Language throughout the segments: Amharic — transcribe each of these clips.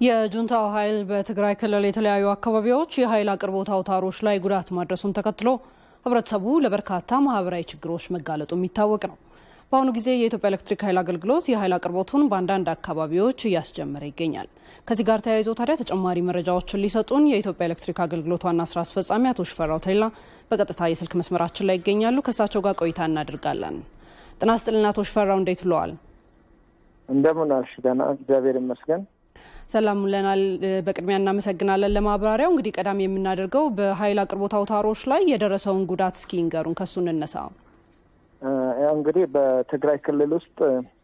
የጁንታው ኃይል በትግራይ ክልል የተለያዩ አካባቢዎች የኃይል አቅርቦት አውታሮች ላይ ጉዳት ማድረሱን ተከትሎ ህብረተሰቡ ለበርካታ ማህበራዊ ችግሮች መጋለጡ የሚታወቅ ነው። በአሁኑ ጊዜ የኢትዮጵያ ኤሌክትሪክ ኃይል አገልግሎት የኃይል አቅርቦቱን በአንዳንድ አካባቢዎች እያስጀመረ ይገኛል። ከዚህ ጋር ተያይዞ ታዲያ ተጨማሪ መረጃዎችን ሊሰጡን የኢትዮጵያ ኤሌክትሪክ አገልግሎት ዋና ስራ አስፈጻሚ አቶ ሽፈራው ተይላ በቀጥታ የስልክ መስመራችን ላይ ይገኛሉ። ከእሳቸው ጋር ቆይታ እናደርጋለን። ጤና ይስጥልን አቶ ሽፈራው፣ እንዴት ውለዋል? እንደምን አልሽ? ደህና እግዚአብሔር ይመስገን። ሰላም ውለናል። በቅድሚያ እናመሰግናለን ለማብራሪያው። እንግዲህ ቀዳሚ የምናደርገው በኃይል አቅርቦት አውታሮች ላይ የደረሰውን ጉዳት እስኪ ንገሩን፣ ከሱ እንነሳ። ያው እንግዲህ በትግራይ ክልል ውስጥ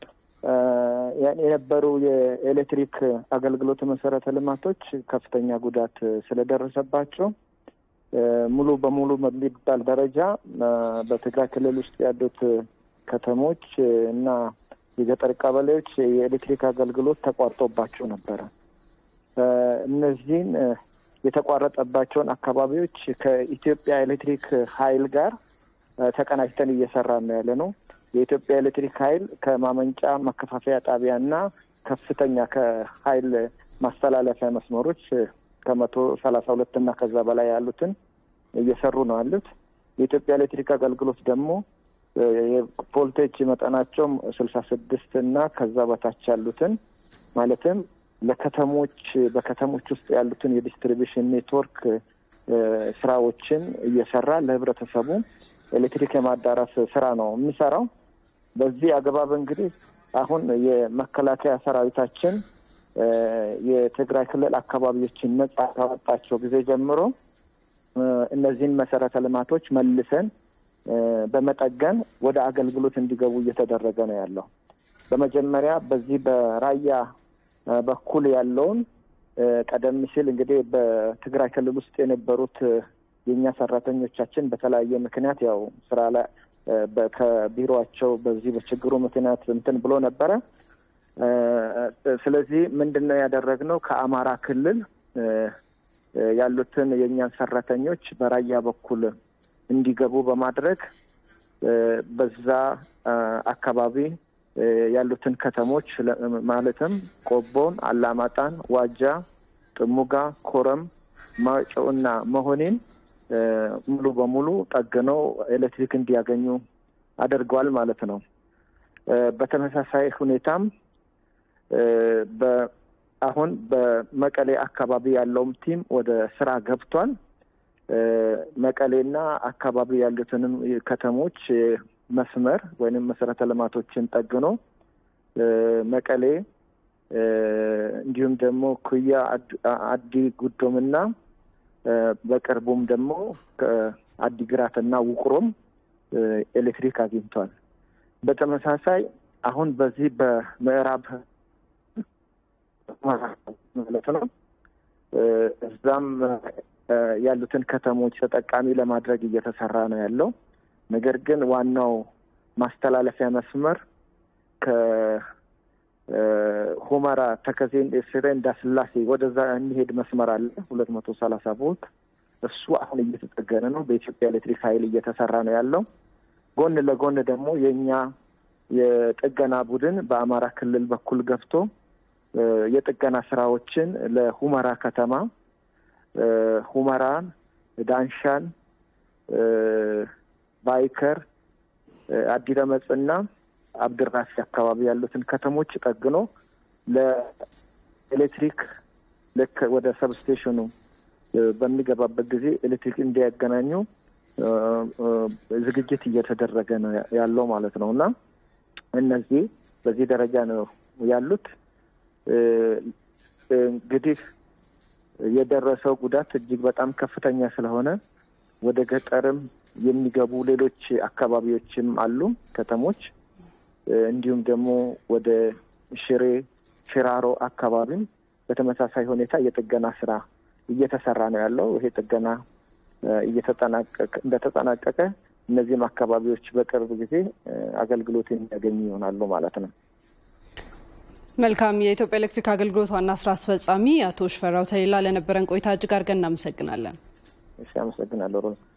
የነበሩ የኤሌክትሪክ አገልግሎት መሰረተ ልማቶች ከፍተኛ ጉዳት ስለደረሰባቸው ሙሉ በሙሉ በሚባል ደረጃ በትግራይ ክልል ውስጥ ያሉት ከተሞች እና የገጠር ቀበሌዎች የኤሌክትሪክ አገልግሎት ተቋርጦባቸው ነበረ። እነዚህን የተቋረጠባቸውን አካባቢዎች ከኢትዮጵያ ኤሌክትሪክ ኃይል ጋር ተቀናጅተን እየሰራ ነው ያለ ነው። የኢትዮጵያ ኤሌክትሪክ ኃይል ከማመንጫ ማከፋፈያ ጣቢያና ከፍተኛ ከኃይል ማስተላለፊያ መስመሮች ከመቶ ሰላሳ ሁለት እና ከዛ በላይ ያሉትን እየሰሩ ነው ያሉት። የኢትዮጵያ ኤሌክትሪክ አገልግሎት ደግሞ የቮልቴጅ መጠናቸው ስልሳ ስድስት እና ከዛ በታች ያሉትን ማለትም ለከተሞች በከተሞች ውስጥ ያሉትን የዲስትሪቢሽን ኔትወርክ ስራዎችን እየሰራ ለህብረተሰቡ ኤሌክትሪክ የማዳረስ ስራ ነው የሚሰራው። በዚህ አግባብ እንግዲህ አሁን የመከላከያ ሰራዊታችን የትግራይ ክልል አካባቢዎችን ነጻ ካወጣቸው ጊዜ ጀምሮ እነዚህን መሰረተ ልማቶች መልሰን በመጠገን ወደ አገልግሎት እንዲገቡ እየተደረገ ነው ያለው። በመጀመሪያ በዚህ በራያ በኩል ያለውን ቀደም ሲል እንግዲህ በትግራይ ክልል ውስጥ የነበሩት የእኛ ሰራተኞቻችን በተለያየ ምክንያት ያው ስራ ላይ ከቢሮቸው በዚህ በችግሩ ምክንያት እንትን ብሎ ነበረ። ስለዚህ ምንድን ነው ያደረግነው ከአማራ ክልል ያሉትን የእኛን ሰራተኞች በራያ በኩል እንዲገቡ በማድረግ በዛ አካባቢ ያሉትን ከተሞች ማለትም ቆቦን፣ አላማጣን፣ ዋጃ፣ ጥሙጋ፣ ኮረም፣ ማጮ እና መሆኔን ሙሉ በሙሉ ጠግነው ኤሌክትሪክ እንዲያገኙ አድርገዋል ማለት ነው። በተመሳሳይ ሁኔታም አሁን በመቀሌ አካባቢ ያለውም ቲም ወደ ስራ ገብቷል። መቀሌና አካባቢ ያሉትንም ከተሞች መስመር ወይንም መሰረተ ልማቶችን ጠግኖ መቀሌ እንዲሁም ደግሞ ኩያ አዲ ጉዶምና በቅርቡም ደግሞ አዲግራትና ውቅሮም ኤሌክትሪክ አግኝቷል። በተመሳሳይ አሁን በዚህ በምዕራብ ማለት ነው እዛም ያሉትን ከተሞች ተጠቃሚ ለማድረግ እየተሰራ ነው ያለው። ነገር ግን ዋናው ማስተላለፊያ መስመር ከሁመራ ተከዜ ስሬ እንዳስላሴ ወደዛ የሚሄድ መስመር አለ ሁለት መቶ ሰላሳ ቮልት እሱ አሁን እየተጠገነ ነው። በኢትዮጵያ ኤሌክትሪክ ኃይል እየተሰራ ነው ያለው። ጎን ለጎን ደግሞ የእኛ የጥገና ቡድን በአማራ ክልል በኩል ገብቶ የጥገና ስራዎችን ለሁመራ ከተማ ሁመራን፣ ዳንሻን፣ ባይከር፣ አዲረመጽና አብድራፊ አካባቢ ያሉትን ከተሞች ጠግኖ ለኤሌክትሪክ ልክ ወደ ሰብስቴሽኑ በሚገባበት ጊዜ ኤሌክትሪክ እንዲያገናኙ ዝግጅት እየተደረገ ነው ያለው ማለት ነው እና እነዚህ በዚህ ደረጃ ነው ያሉት። እንግዲህ የደረሰው ጉዳት እጅግ በጣም ከፍተኛ ስለሆነ ወደ ገጠርም የሚገቡ ሌሎች አካባቢዎችም አሉ ከተሞች፣ እንዲሁም ደግሞ ወደ ሽሬ ሽራሮ አካባቢም በተመሳሳይ ሁኔታ የጥገና ስራ እየተሰራ ነው ያለው። ይሄ ጥገና እየተጠናቀቀ እንደተጠናቀቀ እነዚህም አካባቢዎች በቅርብ ጊዜ አገልግሎት የሚያገኙ ይሆናሉ ማለት ነው። መልካም። የኢትዮጵያ ኤሌክትሪክ አገልግሎት ዋና ስራ አስፈጻሚ አቶ ሽፈራው ተሌላ ለነበረን ቆይታ እጅግ አድርገን እናመሰግናለን። እሺ፣ አመሰግናለሁ ሮዛ።